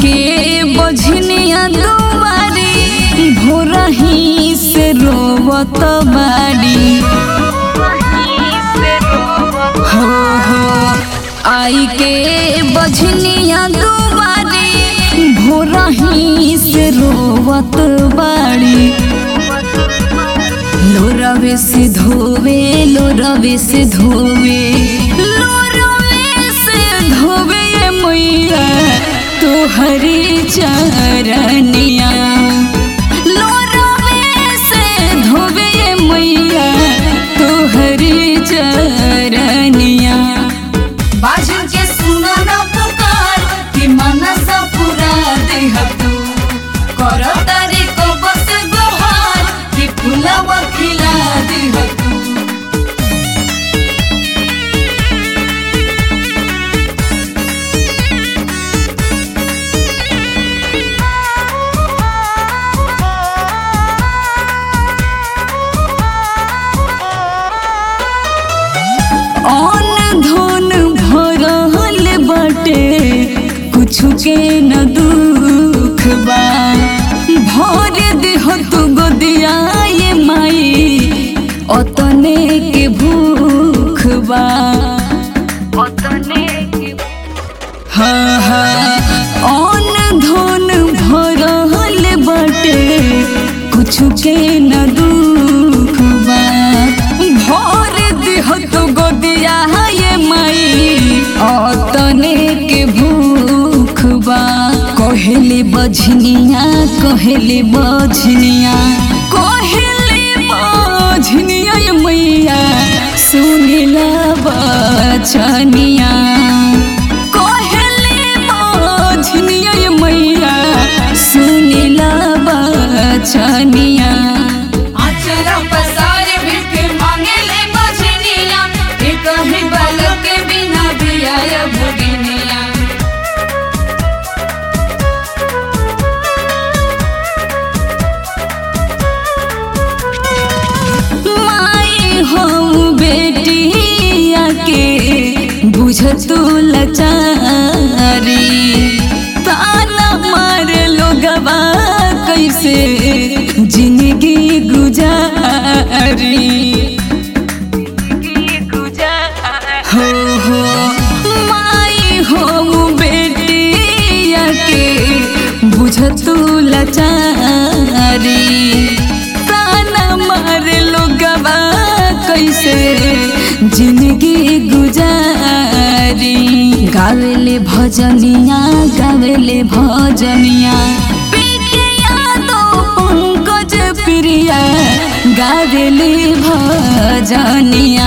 के बझनिया दुआरी भोरही से रोवत बाड़ी हो हो आई के बझनिया दुआरी भोरही से रोवत बाड़ी लोरवे से धोवे लोरवे से धोवे लोरवे से धोवे ये मैया तोहरी चरनिया लोरवे से धोवे ये मैया तोहरी चरनिया बाजू के सुना ना पुकार कि मनसा पूरा देह तू करो तारी को बस गोहार कि फुलवा खिला देह तू अन धन भरल बाटे कुछ के न दुख बा भर देह तू गोदिया ये माई अतने के भूख बा हाँ हाँ अन धन भरल बाटे कुछ के न दुख बा भर देह तू गोदिया ये माई अतने के भूख बा कहले बझनिया कहले बझनिया कहले बझनिया ये मैया सुनिला बचनिया कहले बझनिया ये मैया सुनिला बचनिया आचरा पसार भिख मांगेले बजनिया ए कहीं बालक के बिना बियाय भगिनिया माई हम बेटिया के बुझतु लचारी ताना मारे लोगवा कैसे जिंदगी गुजारी हो हो माई हम बेटिया के बुझतु लचारी ताना मारे लोगवा कैसे जिंदगी गुजारी गावेले भजनिया गावेले भजनिया प्रिया तो पंकज प्रिया गावेले भजनिया